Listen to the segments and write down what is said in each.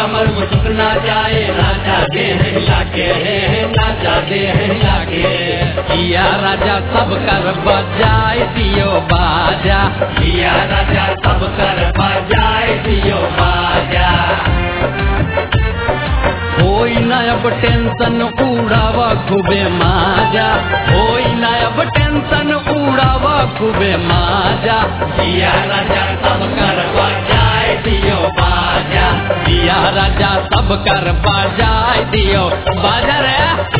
कमर मुझुक ना जाए राजा दे हिला के राजा दे हिला के किया राजा सब कर बजाए दियो बाजा किया राजा सब कर बजाए दियो बाजा होई ना अब टेंशन उड़ावा खूबे माजा होई ना अब टेंशन उड़ावा खूबे माजा किया राजा सब कर बजाए दियो बाजा किया राजा सब कर बजाए दियो बाजा रे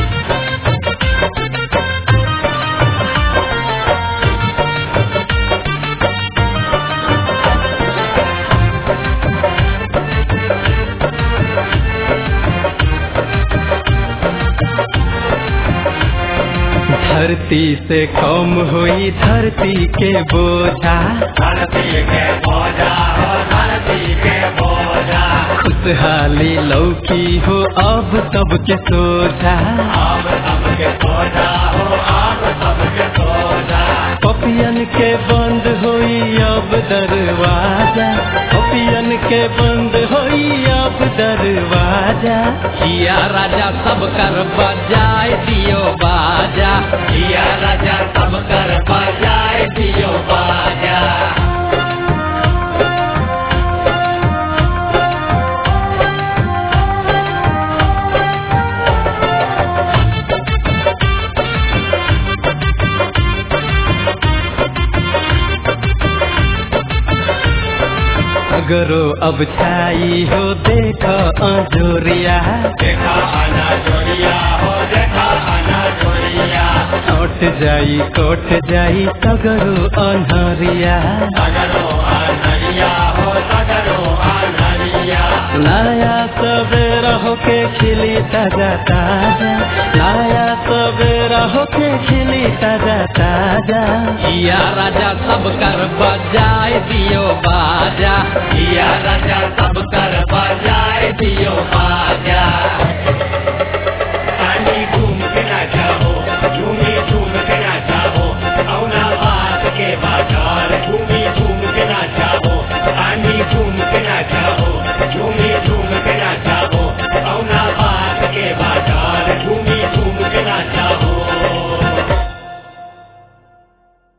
धरती से कम हुई धरती के बोझा धरती के बोझा हो धरती के बोझा खुशहाली लौकी हो अब सबके सोझा अब सबके सोजा हो अब सबके सोजा पपियन के बंद होई अब दरवाजा पपियन के बंद होई अब दरवाजा किया राजा सब कर बजाए दियो बाजा किया राजा सब कर बजाए दियो बाजा अगरो अब छाई हो देखो अजोरिया देखा आना जोड़िया हो देखा आना जोड़िया कोट जाई कोट जाई सगरो अनहरिया सगरो आनरिया हो सगरो आनरिया नया सवेरा होके खिली ताजा ताजा नया सवेरा होके खिली ताजा ताजा किया राजा सब कर बजाए दियो बाजा किया राजा सब कर बजाए दियो बाजा